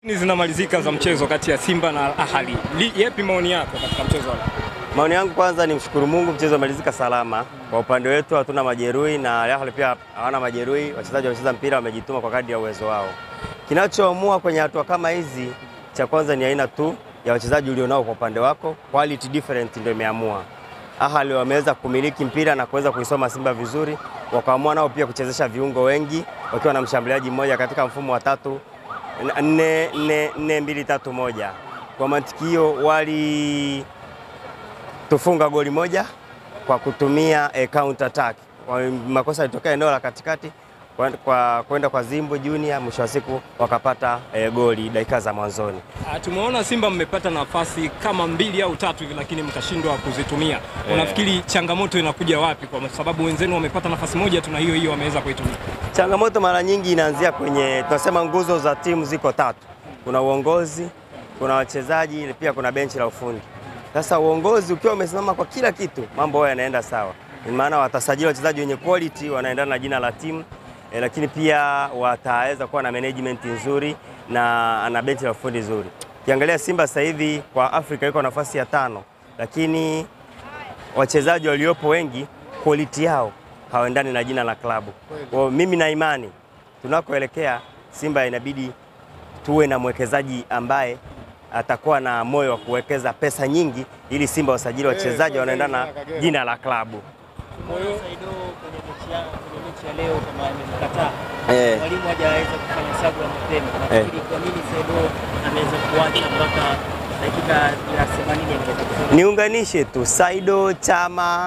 zinamalizika za mchezo kati ya Simba na Ahali. Yepi maoni yako katika mchezo wa leo? Maoni yangu kwanza ni mshukuru Mungu, mchezo umalizika salama. Kwa upande wetu hatuna majeruhi na Al Ahly pia hawana majeruhi. Wachezaji wamecheza mpira, wamejituma kwa kadri ya uwezo wao. Kinachoamua kwenye hatua kama hizi, cha kwanza ni aina tu ya wachezaji ulionao kwa upande wako, quality different ndio imeamua. Ahly wameweza kumiliki mpira na kuweza kuisoma Simba vizuri, wakaamua nao pia kuchezesha viungo wengi wakiwa na mshambuliaji mmoja katika mfumo wa tatu nne nne nne mbili tatu moja. Kwa mantikio wali tufunga goli moja kwa kutumia eh, counter attack. Kwa makosa yalitokea eneo la katikati kwa kwa kwenda kwa Zimbo Junior, mwisho wa siku wakapata eh, goli dakika za mwanzoni. Ah, Tumeona Simba mmepata nafasi kama mbili au tatu hivi lakini mkashindwa kuzitumia. Unafikiri changamoto inakuja wapi? Kwa sababu wenzenu wamepata nafasi moja tu na hiyo hiyo wameweza kuitumia. Changamoto mara nyingi inaanzia kwenye tunasema nguzo za timu ziko tatu. Kuna uongozi, kuna wachezaji, pia kuna benchi la ufundi. Sasa uongozi ukiwa umesimama kwa kila kitu, mambo hayo yanaenda sawa. Ni maana watasajili wachezaji wenye quality wanaendana na jina la timu eh, lakini pia wataweza kuwa na management nzuri na na benchi la ufundi nzuri. Ukiangalia Simba sasa hivi kwa Afrika iko nafasi ya tano, lakini wachezaji waliopo wengi quality yao hawaendani na jina la klabu. Kwa hiyo mimi na imani tunakoelekea Simba inabidi tuwe na mwekezaji ambaye atakuwa na moyo wa kuwekeza pesa nyingi ili Simba wasajili wachezaji wanaendana na jina la klabu. Saido kwenye mechi ya kwenye mechi ya leo kama amemkataa Eh. mwalimu hajaweza kufanya sabu ya mapema. Nafikiri kwa nini Saido ameweza kuacha mpaka dakika ya 80 ameweza kufanya Niunganishe tu Saido Chama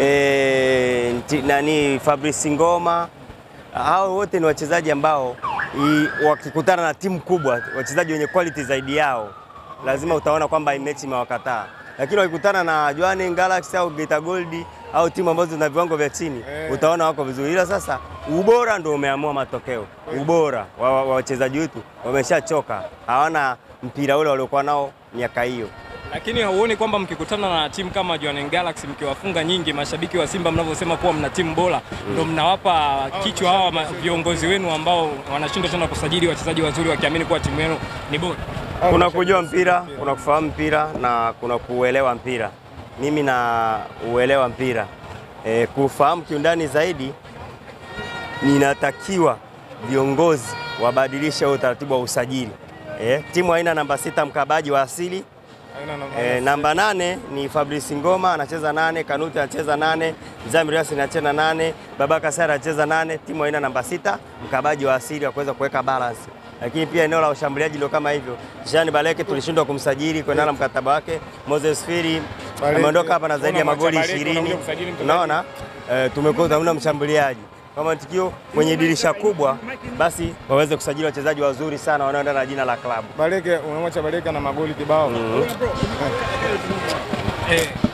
eh, nti- nani Fabrice Ngoma, hao wote ni wachezaji ambao i, wakikutana na timu kubwa, wachezaji wenye quality zaidi yao, lazima utaona kwamba hii mechi imewakataa, lakini wakikutana na Jwaneng Galaxy au Geita Gold au timu ambazo zina viwango vya chini utaona wako vizuri, ila sasa ubora ndio umeamua matokeo. Ubora wa wa- wa wachezaji wetu wameshachoka, hawana mpira ule waliokuwa nao miaka hiyo. Lakini hauoni kwamba mkikutana na timu kama Jwaneng Galaxy mkiwafunga nyingi, mashabiki wa Simba mnavyosema kuwa mna timu bora, ndo mnawapa kichwa hawa ma- viongozi wenu ambao wanashindwa tena kusajili wachezaji wazuri wakiamini kuwa timu yenu ni bora. Kuna kujua mpira, kuna kufahamu mpira na kuna kuuelewa mpira. Mimi na uelewa mpira e, kufahamu kiundani zaidi, ninatakiwa viongozi wabadilishe huo utaratibu wa usajili. E, timu haina namba sita mkabaji wa asili E, namba nane ni Fabrice Ngoma anacheza nane, Kanuti anacheza nane, Zamir Yasin anacheza nane, Babaka Sara anacheza nane. Timu haina namba sita mkabaji wa asili wa kuweza kuweka balance, lakini pia eneo la ushambuliaji ndio kama hivyo. Jean Baleke tulishindwa kumsajili kuendana na mkataba wake. Moses Firi ameondoka hapa na zaidi ya magoli ishirini. Unaona e, tumekuwa hamna mshambuliaji kwa matukio kwenye dirisha kubwa, basi waweze kusajili wachezaji wazuri sana wanaoendana na jina la klabu. Baleke, unamwacha Baleke na magoli kibao. Eh,